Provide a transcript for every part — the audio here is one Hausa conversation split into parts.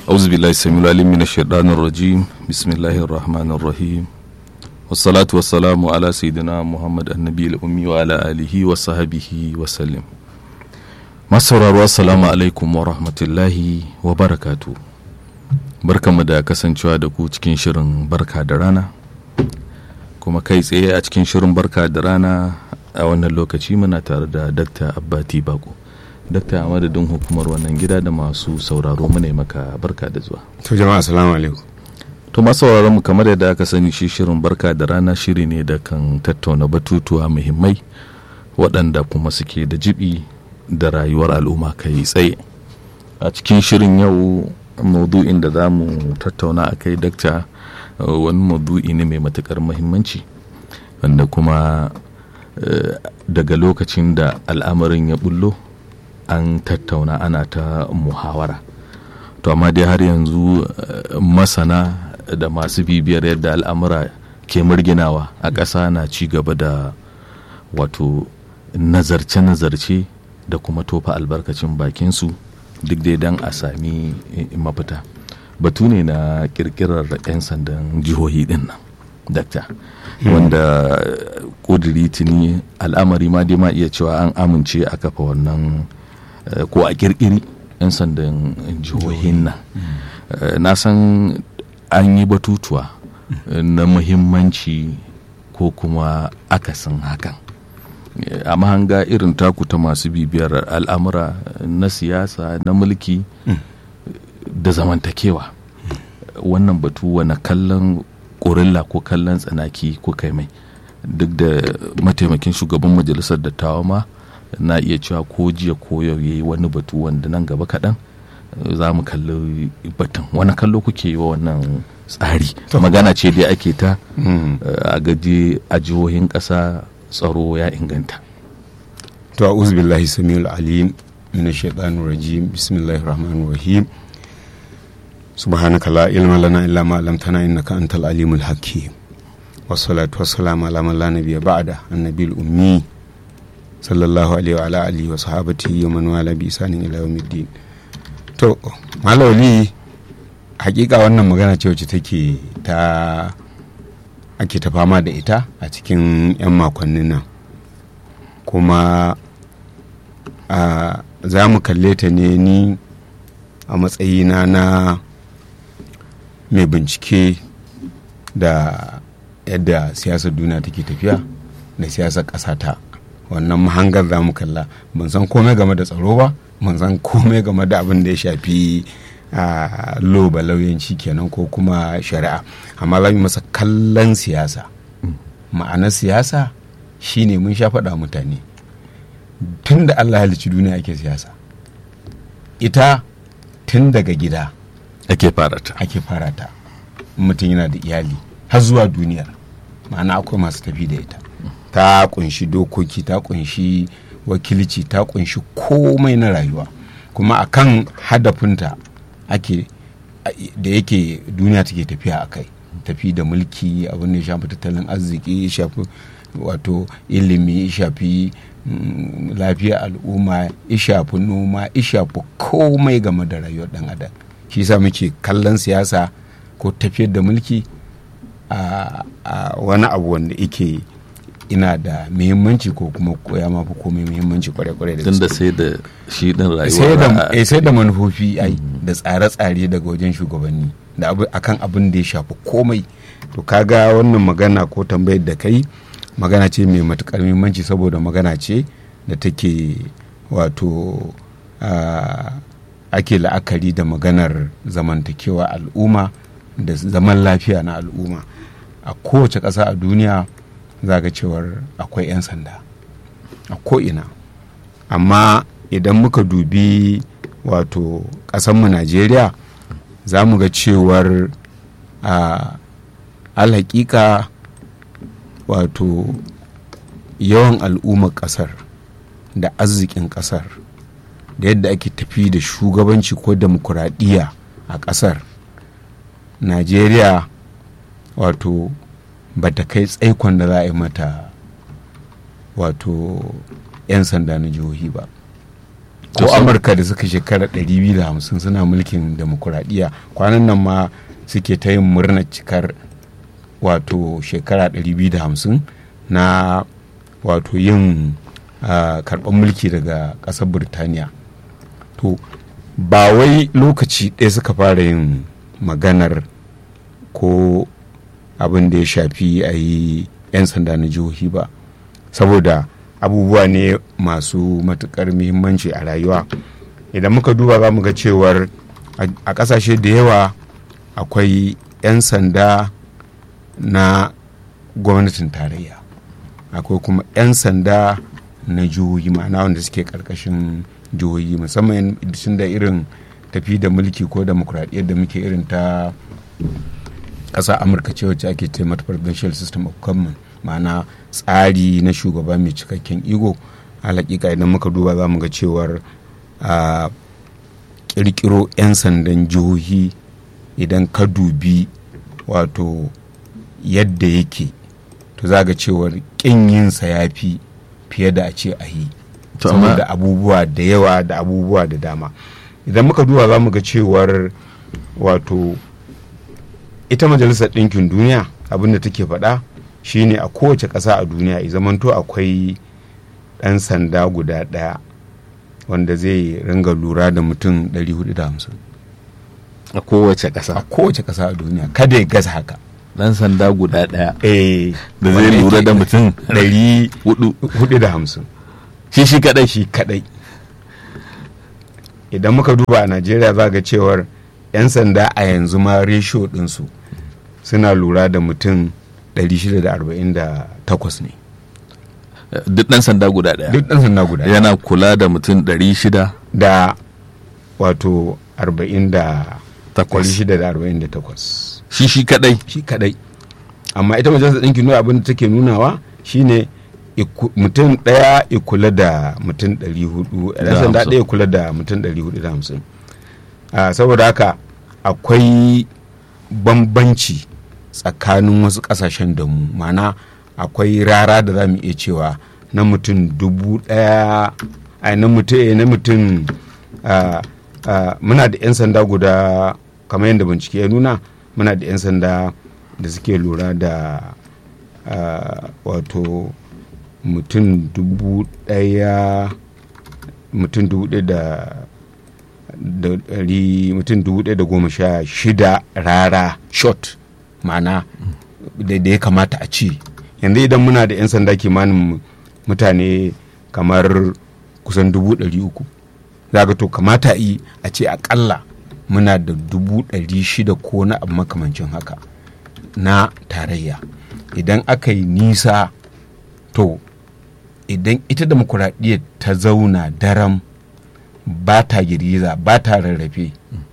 أعوذ بالله السميع العليم من الشيطان الرجيم بسم الله الرحمن الرحيم والصلاة والسلام على سيدنا محمد النبي الأمي وعلى آله وصحبه وسلم masauraro assalamu alaikum wa rahmatullahi wa barakatu barkanmu da kasancewa da ku cikin shirin barka da rana kuma kai tsaye a cikin shirin barka da rana a wannan lokaci muna tare da dakta abbati bako dakta a madadin hukumar wannan gida da masu sauraro muna maka barka da zuwa to jama'a assalamu alaikum to masu mu kamar yadda aka sani shi shirin barka da rana shiri ne da kan tattauna batutuwa muhimmai waɗanda kuma suke da jibi da rayuwar al'umma kai tsaye a cikin shirin yau maudu'in da za mu tattauna a kai dakta wani maudu'i ne mai matukar muhimmanci wanda kuma daga lokacin da al'amarin ya bullo an tattauna ana ta muhawara to amma dai har yanzu masana da masu bibiyar yadda al'amura ke murginawa a ƙasa na ci gaba da wato nazarce-nazarce da kuma tofa albarkacin bakinsu duk dai don a sami mafita batu ne na kirkirar 'yan sandan jihohi din nan dakta wanda kudiri tuni al'amari ma dai ma iya cewa an amince a kafa wannan ko a kirkiri 'yan sandan jihohin nan na san an yi batutuwa na muhimmanci ko kuma akasin hakan a mahanga irin taku ta masu bibiyar al'amura na siyasa na mulki da zamantakewa wannan batu wani kallon ƙorilla ko kallon tsanaki ko kai mai duk da mataimakin shugaban majalisar dattawa ma na iya cewa ko jiya ko yau yayi wani batu wanda nan gaba kaɗan za mu kalli batun wani kallo kuke yi wa wannan tsari magana ce dai ake ta a gaji a jihohin ƙasa tsaro ya inganta to a'udhu billahi samiul alim min shaitanir rajim bismillahir rahmanir rahim subhanaka la ilma lana illa ma 'allamtana innaka antal alimul hakim wassalatu wassalamu ala man la nabiyya ba'da annabiyul ummi sallallahu alaihi wa ala alihi wa sahabatihi wa man wala bi isanin ila yawmiddin to malawli hakika wannan magana ce wacce take ta ake ta fama da ita a cikin 'yan makonnin nan kuma za mu kalle ta ne ni a matsayina na mai bincike da yadda siyasar duniya take tafiya da siyasar ƙasa ta wannan mahangar za mu kalla ban san komai game da tsaro ba ban san komai game da abin da ya shafi a loba lauyanci kenan ko kuma shari'a amma za mu masa kallon siyasa ma'anar siyasa shine mun sha faɗa mutane tun da allah halicci duniya ake siyasa ita tun daga gida ake farata ake farata mutum yana da iyali har zuwa duniyar ma'ana akwai masu tafi da ita ta kunshi dokoki ta kunshi wakilci ta kunshi komai na rayuwa kuma akan hadafinta ake da yake duniya take tafiya a kai tafi da mulki abin da ya shafi tattalin arziki ya shafi wato ilimi ya shafi lafiyar al'umma ya shafi noma ya shafi komai game da rayuwar dan adam shi sa muke kallon siyasa ko tafiyar da mulki a wani abu wanda yake ina da muhimmanci ko kuma koya mafi komai muhimmanci kwarai-kwarai da tun da sai da shi din rayuwa sai da manufofi ai da tsare-tsare daga wajen shugabanni da akan abin da ya shafi komai to kaga wannan magana ko tambayar da kai magana ce mai matukar muhimmanci saboda magana ce da take wato ake la'akari da maganar zamantakewa al'umma da zaman lafiya na al'umma a kowace ƙasa a duniya za ga cewar akwai 'yan sanda a ko'ina amma idan muka dubi wato ƙasanmu najeriya za mu ga cewar a alhaƙiƙa wato yawan al'ummar ƙasar da arzikin ƙasar da yadda ake tafi da shugabanci ko demokuraɗiyya a ƙasar najeriya wato ba ta kai tsaikon da za a yi mata wato 'yan sanda na jihohi ba ko amurka da suka shekara 250 suna mulkin demokuraɗiyya kwanan nan ma suke ta yin murnar cikar wato shekara 250 na wato yin uh, karɓar mulki daga ƙasar burtaniya to ba wai lokaci ɗaya suka fara yin maganar ko abin da ya shafi a yi 'yan sanda na jihohi ba saboda abubuwa ne masu matukar muhimmanci a rayuwa idan muka duba za mu ga cewar a ƙasashe da yawa akwai 'yan sanda na gwamnatin tarayya akwai kuma 'yan sanda na jihohi ma'ana wanda suke ƙarƙashin jihohi musamman da irin tafi da mulki ko demokuraɗiyyar da muke irin ta ƙasa amurka ce wacce ake ce mata presidential system of government ma'ana tsari na shugaba mai cikakken ego hakika idan muka duba za mu ga cewar a kirkiro 'yan sandan jihohi idan ka dubi wato yadda yake to za ga cewar kin yinsa ya fi fiye da a ce a yi saboda abubuwa da yawa da abubuwa da dama idan muka duba za mu ga cewar wato ita majalisar ɗinkin duniya abinda take faɗa shine a kowace ƙasa a duniya i zamanto akwai ɗan sanda guda ɗaya wanda zai ringa lura da mutum 450 a kowace ƙasa a kowace ƙasa a duniya kada ya gaza haka ɗan sanda guda ɗaya eh da zai lura da mutum 450 shi shi kadai shi kadai idan muka duba a najeriya za ga cewar 'yan sanda a yanzu ma resho ɗinsu suna lura da mutum 648 ne duk ɗan sanda guda ɗaya duk ɗan sanda guda yana kula da mutum 600 da wato 48 takwas 648 shi shi kadai shi kadai amma ita majalisar ɗinkin nuna abin da take nunawa shine iku- mutum ɗaya ya kula da mutum 400 ɗan sanda hamsin. ɗaya ya kula da mutum 450 Ah, saboda haka akwai bambanci tsakanin wasu ƙasashen da mu mana akwai rara da za mu iya cewa na mutum dubu ɗaya ai na mutum eh, na mutum ah, ah, muna da 'yan sanda guda kamar yadda bincike ya nuna muna da 'yan sanda da suke lura da ah, wato mutum dubu ɗaya mutum dubu ɗaya da da ɗari mutum dubu ɗaya da goma sha shida rara shot ma'ana da da ya kamata a ci yanzu idan muna da 'yan sanda kimanin mutane kamar kusan dubu ɗari uku za ga to kamata yi a ce akalla muna da dubu ɗari shida ko na abu makamancin haka na tarayya idan aka yi nisa to idan ita demokuraɗiyyar ta zauna daram ba ta girgiza ba ta rarrafe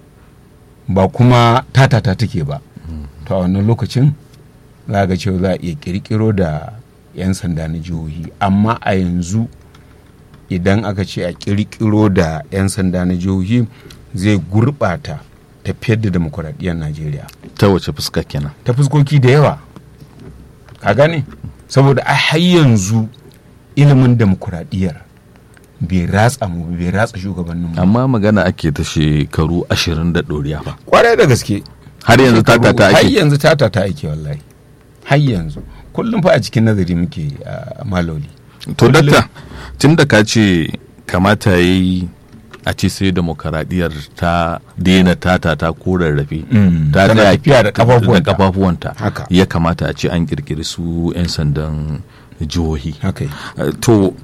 ba kuma tatata take ba to a wannan lokacin za ga cewa za a iya kirkiro da 'yan sanda na jihohi amma a yanzu idan aka ce a kirkiro da 'yan sanda na jihohi zai gurɓata tafiyar da demokuraɗiyyar najeriya ta wace fuska kenan ta fuskoki da yawa ka gane saboda a har yanzu ilimin demokuraɗiyyar bai ratsa mu bai ratsa shugabannin mu amma magana ake ta shekaru ashirin da ɗoriya ba kwarai da gaske har yanzu ta ta har ake yanzu tata ta ake wallahi har yanzu kullum fa a cikin nazari muke a maloli to dakta tun da ka ce kamata ya yi a ce sai demokaradiyyar ta daina tata ta ko rarrafe Mm, ta tana tsaya tafiya da kafafuwanta. da kafafuwanta Haka. ya kamata a ce an kirkiri su 'yan sandan jihohi haka Eh, to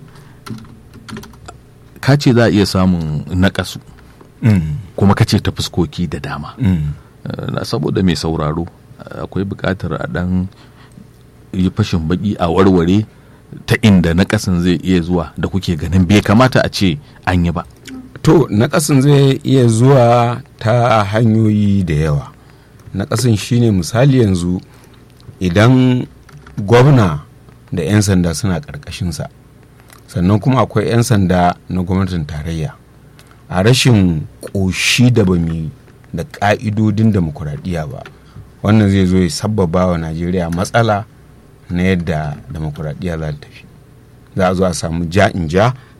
ka ce za a iya samun naƙasu kuma ka ce ta fuskoki da dama Eh, na saboda mai sauraro eh, akwai buƙatar a ɗan yi fashin baki a warware ta inda naƙasin zai iya zuwa da kuke ganin bai kamata a ce an yi ba to naƙasin zai iya zuwa ta hanyoyi da yawa naƙasin shine misali yanzu idan gwamna da 'yan sanda suna ƙarƙashinsa sannan kuma akwai 'yan sanda na gwamnatin tarayya a rashin ƙoshi da bami da ƙa'idodin demokuraɗiyya ba wannan zai zo ya sabbaba wa najeriya matsala na yadda demokuraɗiyya za ta tafi za a zo a samu ja in ja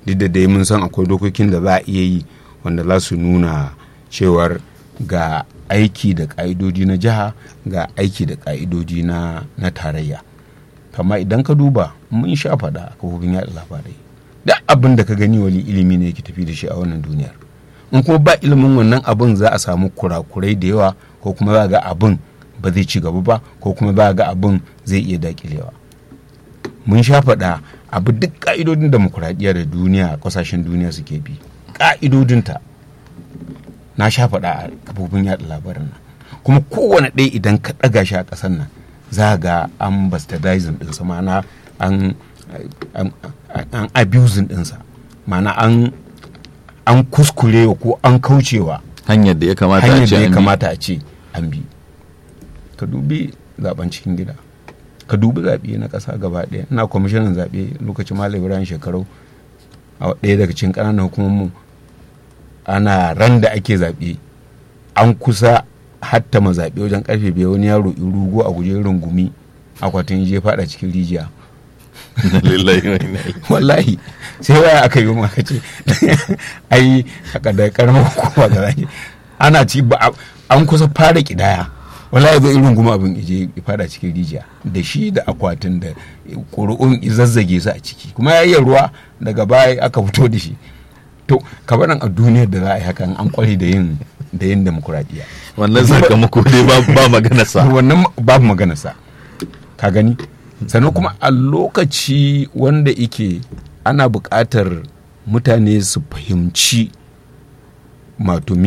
duk da dai mun san akwai dokokin da za a iya yi wanda za su nuna cewar ga aiki da ƙa'idodi na jiha ga aiki da ƙa'idodi na, na tarayya kama idan ka duba mun sha faɗa a kafofin yaɗa labarai da abin da ka gani wani ilimi ne yake tafi da shi a wannan duniyar in kuma ba ilimin wannan abin za a samu kurakurai da yawa ko kuma za ga abin ba zai ci gaba ba ko kuma za ga abin zai iya dakilewa mun sha faɗa abu duk ka'idodin demokuraɗiyya da duniya ƙasashen duniya suke bi ka'idodinta na sha faɗa a kafofin yaɗa labarin nan kuma kowane ɗaya idan ka ɗaga shi a ƙasar nan za ga an bastardizing ɗinsa ma'ana an an abusing ɗinsa ma'ana an an kuskurewa ko an kaucewa hanyar da ya kamata a hanyar ce da ya an bi. kamata a ce an bi ka dubi zaben cikin gida ka dubi zaɓe na ƙasa gaba ɗaya ina kwamishinan zaɓe lokacin malam ibrahim shekaru a ɗaya daga cikin ƙananan hukumomin ana ran da ake zaɓe an kusa hatta ma zaɓe wajen ƙarfe biyar wani yaro in rugo a guje rungumi akwatin je faɗa cikin rijiya Lillahi wa inna ilaihi. wallahi sai waya aka yi maka ce ai haka da karamar hukuma ga zaki ana ci ba a- an kusa fara kidaya wallahi zai irin guma abin ije ya fada cikin rijiya da shi da akwatin da ƙuri'un zazzage su a ciki kuma ya iya ruwa daga baya aka fito da shi to kabarin a duniyar da za a yi hakan an kware da yin da yin demokuraɗiyya wannan sakamako dai ba ba magana sa wannan babu maganarsa ka gani sannan kuma a lokaci wanda ike ana buƙatar mutane su fahimci mato